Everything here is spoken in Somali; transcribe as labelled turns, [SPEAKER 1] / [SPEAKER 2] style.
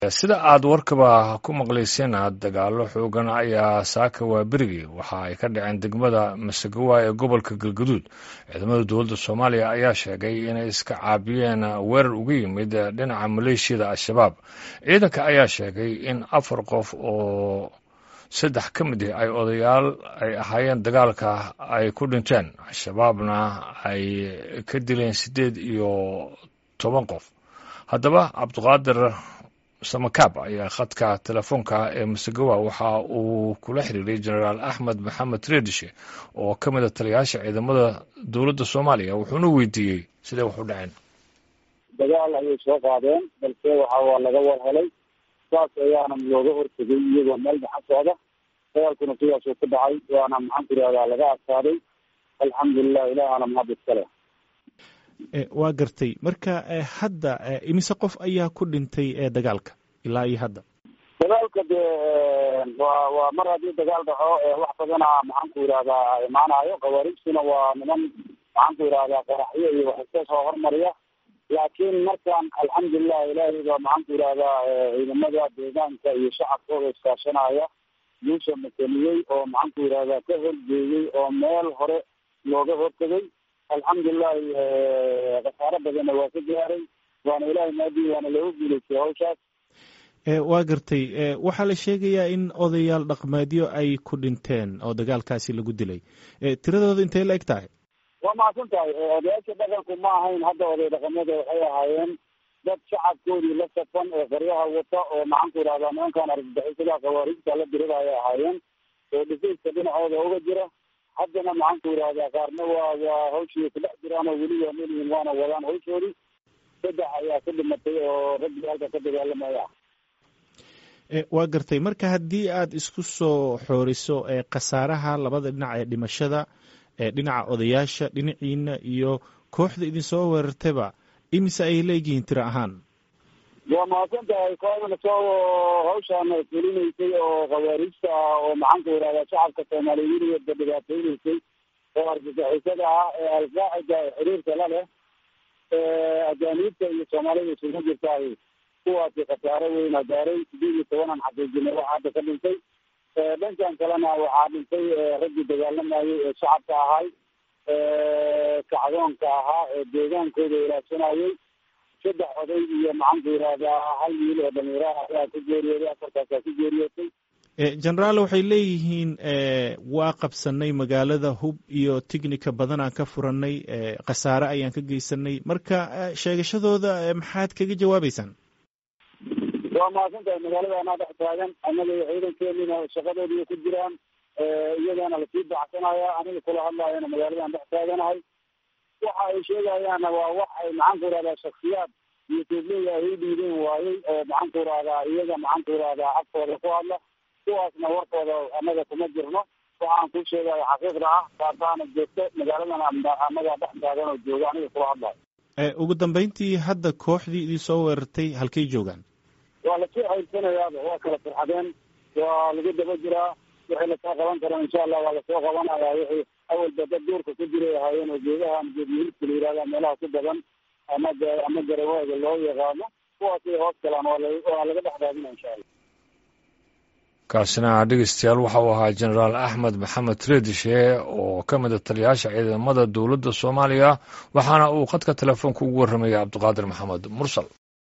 [SPEAKER 1] sida aad warkaba ku maqlayseen dagaalo xoogan ayaa saaka waa berigii waxa ay ka dhaceen degmada masegawa ee gobolka galgaduud ciidamada dowladda soomaaliya ayaa sheegay inay iska caabiyeen weerar uga yimid dhinaca maleeshiyada al-shabaab ciidanka ayaa sheegay in afar qof oo saddex ka mid ah ay odayaal ay ahaayeen dagaalka ay ku dhinteen al-shabaabna ay ka dileen siddeed iyo toban qof haddaba cabdiqaadir samakaab ayaa khadka telefoonka ee masegawa waxa uu kula xiriiray jenaraal axmed maxamed reedishe oo ka mid a taliyayaasha ciidamada dowladda soomaaliya wuxuuna weydiiyey sidee wax u dhaceen
[SPEAKER 2] dagaal ayay soo qaadeen balse waxa waa laga war helay saas ayaana looga hortegay iyagoo meel dhaxa socda dagaalkuna sidaasuu ku dhacay waana maxaan ku ihahdaa laga adkaaday alxamdulilah ilaahana mahad iskale
[SPEAKER 3] waa gartay marka hadda imise qof ayaa ku dhintay dagaalka ilaa iyo hadda
[SPEAKER 2] dagaalka dee waa waa mar haddii dagaal dhaco wax badana maxaan ku yidhahdaa imaanayo khawaarijtuna waa niman maxaan ku yidhahdaa qaraxyo iyo wax iska soo hormariya laakiin markaan alxamdulilah ilaahay baa maxaan ku yidhahdaa ciidamada deegaanka iyo shacabkooda iskaashanaya guusha makeniyey oo maxaan ku yidhahdaa ka horjeeyey oo meel hore looga hortegay alxamdulilahi khasaaro badanna waa ka gaaray waana ilahay maadi waana looga guulaystay hawshaas
[SPEAKER 3] waa gartay waxaa la sheegayaa in odayaal dhaqmeedyo ay ku dhinteen oo dagaalkaasi lagu dilay tiradooda intay la eg tahay
[SPEAKER 2] waa mahadsan tahay odayaasha dhaqanku ma ahayn hadda oday dhaqamada waxay ahaayeen dad shacabkoodii la safan ee qaryaha wata oo maxaan ku yidhahdaa nimankan argagixisada khawaarijta la dirida ayay ahaayeen oo dhifayska dhinacooda uga jira haddana maxaan ku yidhahdaa qaarna waa waa hawshii kudhex jiraan oo weli waa melihin waana wadaan hawshoodii saddex ayaa ku dhimatay oo raggii halka ka dagaalamaya
[SPEAKER 3] waa gartay marka haddii aad isku soo xooriso khasaaraha labada dhinac ee dhimashada dhinaca odayaasha dhinaciina iyo kooxda idinsoo weerartayba imise ay leeyihiin tiro ahaan
[SPEAKER 2] waa mahadsan tahay kooxdana soo hawshaan fulinaysay oo khawaarijta ah oo maxaan ku yidhahdaa shacabka soomaaliyeed weligeedba dhibaateynaysay oo argagixisada ah ee alqaacida xiriirka la leh ajaaniibta iyo soomaalida isugu jirtaay kuwaasi khasaaro weyna gaaray sideed iyo tobanan xaqiijinay waxaa hadda ka dhintay dhankan kalena waxaa dhintay raggii dagaalamayay ee shacabka ahay kacdoonka ahaa ee deegaankooda ilaashanayay saddex oday iyo maxaan ku yidhahdaa hal wiil oo dhalinyaraha ayaa ku geeriyooday afartaasaa ku geeriyootay
[SPEAKER 3] genaraal waxay leeyihiin waa qabsanay magaalada hub iyo tignika badanaan ka furanay khasaare ayaan ka geysanay marka sheegashadooda maxaad kaga jawaabeysaan
[SPEAKER 2] waa mahadsan tahay magaalada anaa dhex taagan annaga iyo ciidankeenina shaqadoodiiya ku jiraan iyagana lasii baxsanaya aniga kula hadlaayana magaaladan dhex taaganahay waxa ay sheegayaanna waa wax ay maxaan ku yidhahdaa shaksiyaad iyo tuubleya ay u dhiideen waayey oo maxaan ku yidhahdaa iyaga maxaan ku yidhahdaa afkooda ku hadla kuwaasna warkooda annaga kuma jirno waxaan ku sheegaya xaqiiqda ah taasaana joogto magaaladan annaga dhex taagan oo jooga aniga kula hadlayo
[SPEAKER 3] ugu dambeyntii hadda kooxdii idin soo weerartay halkay joogaan
[SPEAKER 2] waa lasoo xaylsanayaaba waa kala farxadeen waa lagu daba jiraa wixii lasoo qaban karo insha allah waa lasoo qabanaya wixii awalba dad duurka ku jiray ahaayeen oo geedaha geedyihiidka la yihahda meelaha ku badan ama ama garawaaga loo yaqaano kuwaasay hoos galaan waa laga dhex raadina insha allah
[SPEAKER 1] kaasina dhegeystayaal waxa uu ahaa jenaraal axmed maxamed reedishe oo ka mid a taliyayaasha ciidamada dowladda soomaaliya waxaana uu khadka telefoonka ugu warramayay cabdiqaadir maxamed mursal